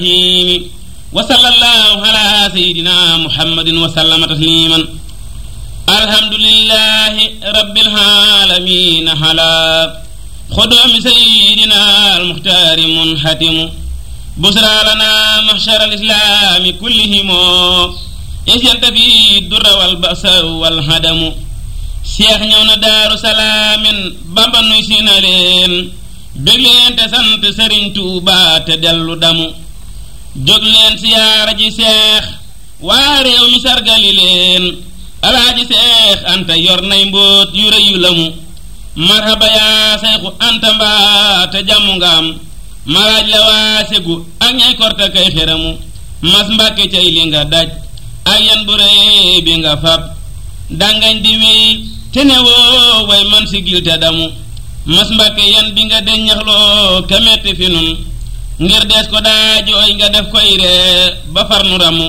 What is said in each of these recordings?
الرحيم وصلى الله على سيدنا محمد وسلم تسليما الحمد لله رب العالمين على خدوم سيدنا المختار منحتم بشرى لنا محشر الإسلام كلهم إذ ينتفي الدر والبأس والهدم seex ñëw na daaru salaamin bamba nuy si na leen bég leen te sant sëriñ tuuba te dellu damu jóg leen siyaara ji seex waa réew mi sargali leen alaaji seex anta yor nay mbóot yu rëy yu lamu marhaba yaa seexu anta mbaa te jàmmu nga am maraaj la waa segu ak ñay korte kay xeramu mas mbàkke cay li nga daj ak yan bu rëy bi nga fab dangañ di wéy te ne woo way man si gil te damu mas mbàkke yan bi nga deññaxloo ka metti fi nun ngir dees ko daa jooy nga def koy ree ba far nu ramu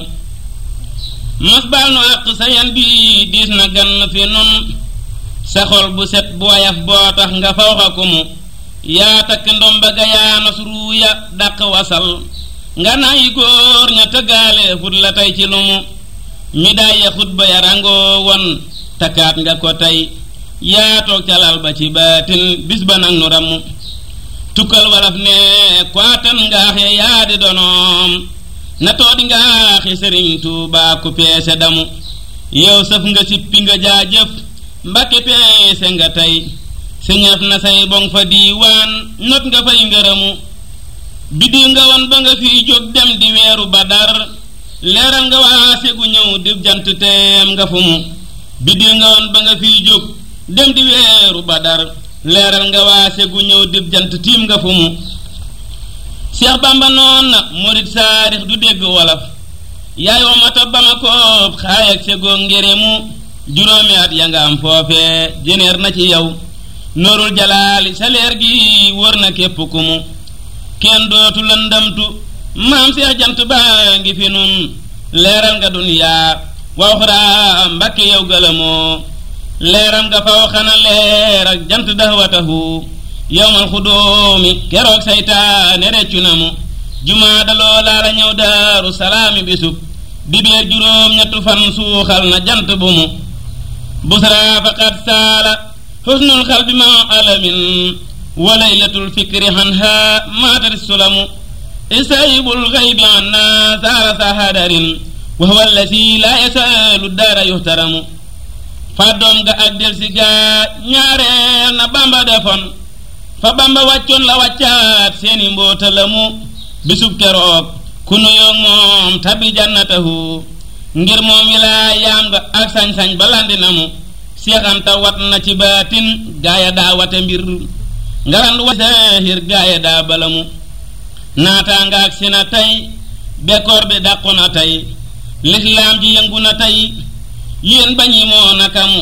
mas baal nu àq sa yan bi diis na gann fi nun sa xol bu set bu wayaf boo tax nga fawxa ko mu yaa takk ndomba ga yaa nos ruuya dàq wasal nga nayi góor ña tëggaale fut la tey ci lu mu mi daay ya xutba ya rangoo won takkaat nga ko tey yaa toog calal ba ci baatin bis ba nag nu ramu tukkal walaf ne kwaatan ngaaxe yaa di donoom na toodi ngaaxe sëriñ tuubaa ku peese damu yow sëf nga sippi nga jaajëf mbakke peese nga tey siñaf na say boŋ fa diiwaan not nga fay ngërëmu biddiw nga won ba nga fiy jóg dem di weeru badar leeral nga waa segu ñëw di jant teem nga fu mu biddiw nga woon ba nga fiy jóg dem di weeru badar leeral nga waa segu ñëw di jant tiim nga fu mu Seex Bamba noon na murit saarix du dégg wolof yaay wamata ba ma koob xaay ak segoo ngéremu juróomi at ya nga am foofee jëneer na ci yow noorul jalaali sa leer gi wër na képp ku mu kenn dootu lëndamtu maam seex jant baa ngi fi nun leeral nga duniyaa waxuraa mbakke yow gëlëmoo leeram nga faw xana leer ak jant daxwatahu yowmal xudoomi keroog saytaane reccu na mu jumaa daloo laala ñëw daaru salaami bisub dibeer juróom ñettu fan suuxal na jant bu mu busraa faqad saala xusnul xalbi ma alamin wa laylatul fikri hanha maatari sulamu isaybul xaybi anna saara sahadarin wa huwa allasi laa yasaalu daara yuhtaramu fàddoom ga ak del si gaa ñaareel na bamba defoon fa bamba wàccoon la wàccaat seeni mboota la mu bisub keroog ku nuyoog moom tabi jannatahu ngir moom wilaa yaam nga ak sañ-sañ ba landi na mu seexanta wat na ci baatin gaaya daa wate mbir ngarandu wa saahir gaaya daa bala mu naataa nga ak si na tey bekkoor bi dàqu na tey lislaam ji yëngu na tey yéen bañi moo nakamu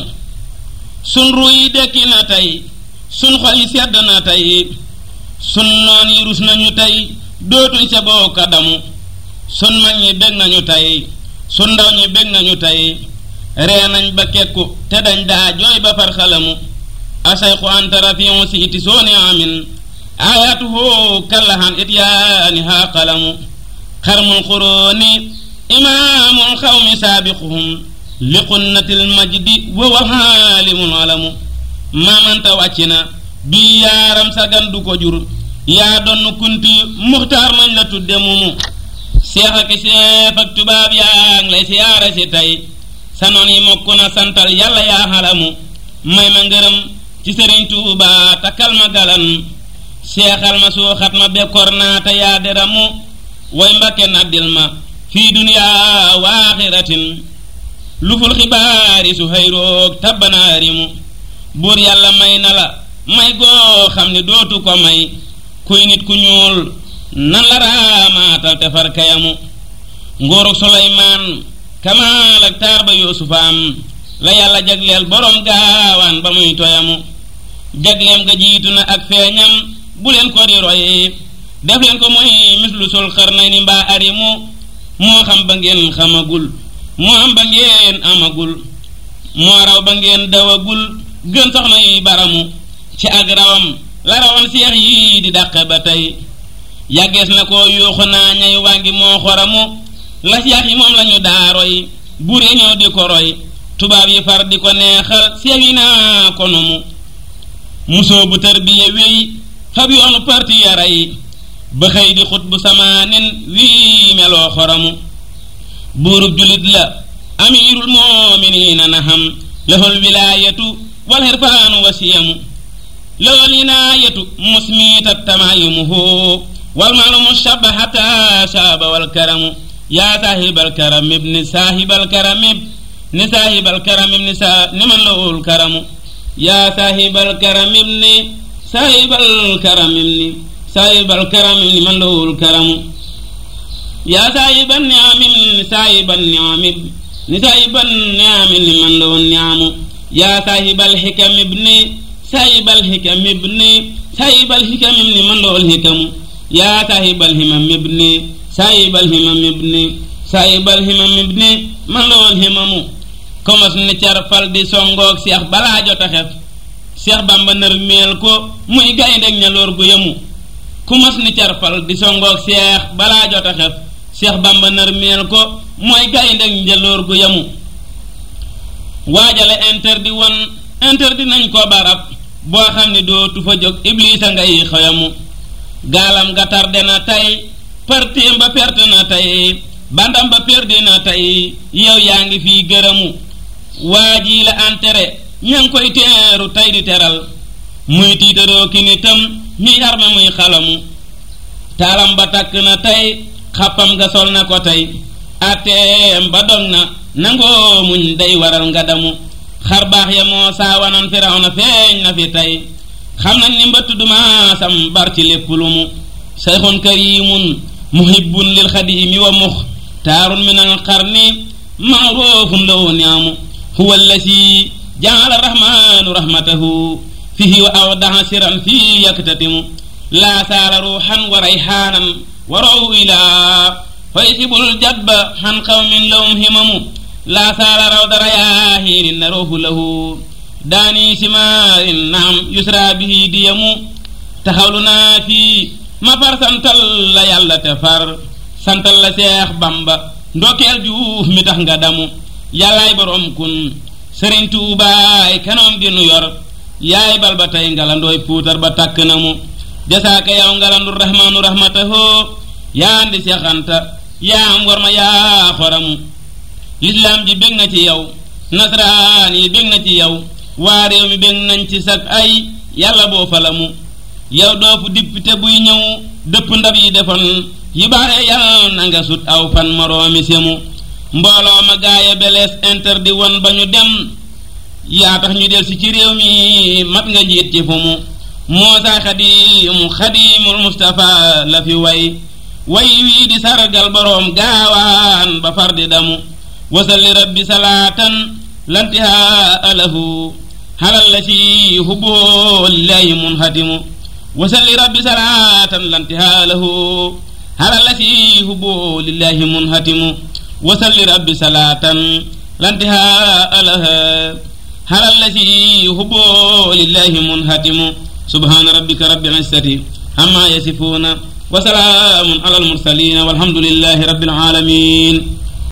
sun ruy dekki na tey sun xol yi sedd na tey sun noon yi rus nañu tey dootuñ sa bokka damu sun mag ñi bég nañu tey sun ndaw ñi bég nañu tey ree nañ ba kekku te dañ daa jooy ba far xalamu asayxu anta rafion si iti sooni amin ayatuhu kallahan ityaani haa qalamu xarmul xuróoni imaamul xawmi saabiquhum li qunnatil majdi wa wa xaalimul alamu maamanta wàcc na bii yaaram sagan du ko jur yaa donn kunti muxtaar mañ la tudde mumu seex ak seef ak tubaab yaa ngi lay siyaare si tey sa noon yi mokk na santal yàlla yaa xalamu may ma ngërëm ci sëriñ tuuba takkal ma galan seexal ma suuxat ma bekkoor naa te yaa deramu way mbakke naddil ma fii duniyaa waaxiratin luful xibaari su xayroog tabbanaarimu buur yàlla may na la may goo xam ne dootu ko may kuy nit ku ñuul nan la raamaatal te far kayamu nguurug suleymaan kamaal ak taar ba yuusufaam la yàlla jagleel boroom gaawaan ba muy toyamu jagleem ga jiitu na ak feeñam bu leen ko di roy def leen ko mooy mislu sul xarnay ni mbaa arimu moo xam ba ngeen xamagul moo am ba ngeen amagul moo raw ba ngeen dawagul gën soxna yi baramu ci ak rawam la rawan seex yi di dàqe ba tey yàggees na ko yuuxu naa ñay waa ngi moo xoramu las yax yi moom lañu daaroy bure ñëw di ko roy tubaab yi far di ko neexal seew yi naa ko numu musoo bu tarbiya wéy fab yoonu parti yaray ba xëy di xut bu samaanin wii meloo xoramu buurub julit la amirul moominiina na xam lahul wilaayatu wal xirfaanu wasiyamu lahul inaayatu musmiita tamayumuhu wal maalumu shaba xata shaaba wal karamu yaa saahibal karam ibni saahibal karam ibni saahibal karam ibni sa ni man lahul karamu yaa saahibal karam ibni saahibal karam ibni saahibal karam ibni man lahul karamu yaa saahiban niamin saahiban niamin ni saahiban niamin ni man lahul niamu yaa saahibal xikam ibni saahibal xikam ibni saahibal xikam ibni man lahul xikamu yaa saahibal himam ibni saahibal himam ibni saahibal himam ibni man lahul himamu komos ni carfal di songoog seex balaa jota xef seex bamba nër meel ko muy gayndeg ñaloor gu yemu ku mos ni carfal di songoog seex balaa jota xef seex bamba nër meel ko mooy gayndeg njaloor gu yemu waajale interdit won interdit nañ ko barab boo xam ne dootu fa jóg iblisa ngay xayamu gaalam ga tarde na tey partim ba perte na tey bandam ba perdi na tey yow yaa ngi fii gërëmu waa ji la entere ña ngi koy teeru tey di teral muy tiitaroo ki nitam ñuy arme muy xalamu taalam ba takk na tey xappam nga sol na ko tey atteem ba dog na nangoo muñ day waral nga damu xar baax ya moo saawanan firaw na feeñ na fi tey xam na ni mbëtt duma sam bar ci lépp lu mu sayxun karimun muhibbun lil xadiimi wa mux taarun min al qarni maarufun lahu niamu huwa allasi jaala rahmanu rahmatahu fihi wa awdaha siran fi yaktatimu laa saala ruuxan wa rayxaanan wa rawu ilaa fa yasibul jadba xan qawmin lahum himamu laa saala rawda rayaahiinin naruuhu lahu daani simaarin naam yusra bihi diyamu taxawlu naa fii ma far santal la yàlla te far santal la seex bamba ndokkeel juuf mi tax nga damu yàllaay boroom kun sëriñ tuubaay kanoom gi nu yor yaay bal ba tey ngalandooy puutar ba tàkk na mu jasaaka yow ngalandu rahmaanu rahmatahoo yaa andi seexanta yaa am war ma yaa xoramu lislaam ji bég na ci yow nasraan yi bég na ci yow waa réew mi bég nañ ci sag ay yàlla boo falamu yow doo fu député buy ñëw dëpp ndab yi defoon yi baaxe yàlla na nga sut aw fan moroomi semu mbooloo ma gaaya belees interdit woon ba ñu dem yaa tax ñu del si ci réew mi mat nga njiit ci fu mu moosa xadimu xadimul mustafa la fi way way wii di sargal boroom gaawaan ba far di damu wasalli rabbi salaatan lantihaa alahu halal la ci hubboo lillahi munhatimu wasalli rabbi salaatan lantihaa lahu halal la ci hubboo lillahi munhatimu wasalli rabbi salaatan lantihaa alaha halal la ci hubboo lillahi munhatimu subhaana rabbika rabbil izzati amma yasifuuna wa salaamun alal mursaliin walhamdulillahi rabbil aalamiin